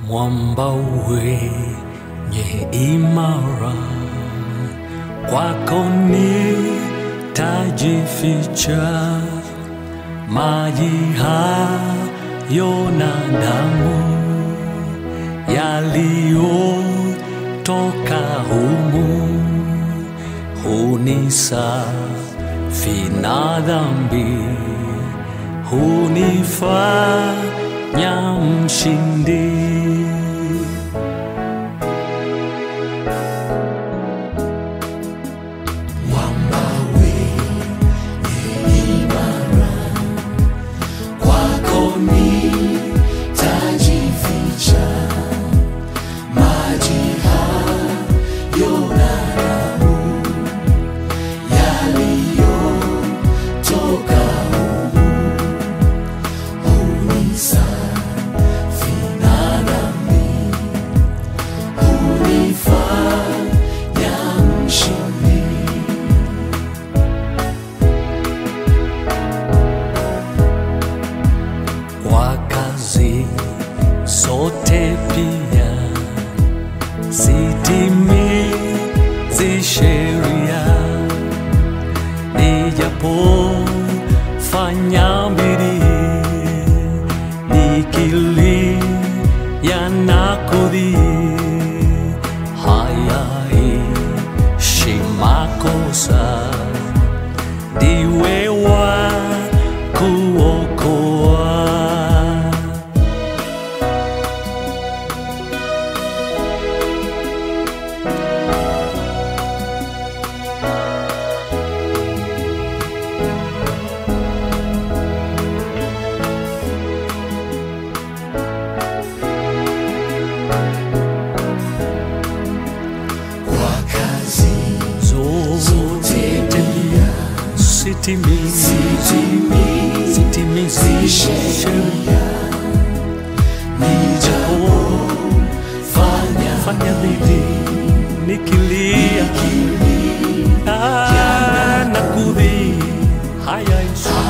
mwamba wenye imara, kwako nitajificha, maji hayo na damu yaliyotoka humu hunisafi na dhambi, hunifanya mshindi. kwako nitajificha, maji hayo na damu yaliyotoka humu hunisafi na dhambi, hunifanya mshindi. kwa kazi zote pia sitimizi sheria, nijapofanya bidii nikilia na kudhii, hayaishi makosa ndiwe wa kuokoa. Kwa kazi Zote pia sitimizi sitimizi sitimizi sheria, nijapofanya fanya bidii nikilia Ah, na kudhii hayaishi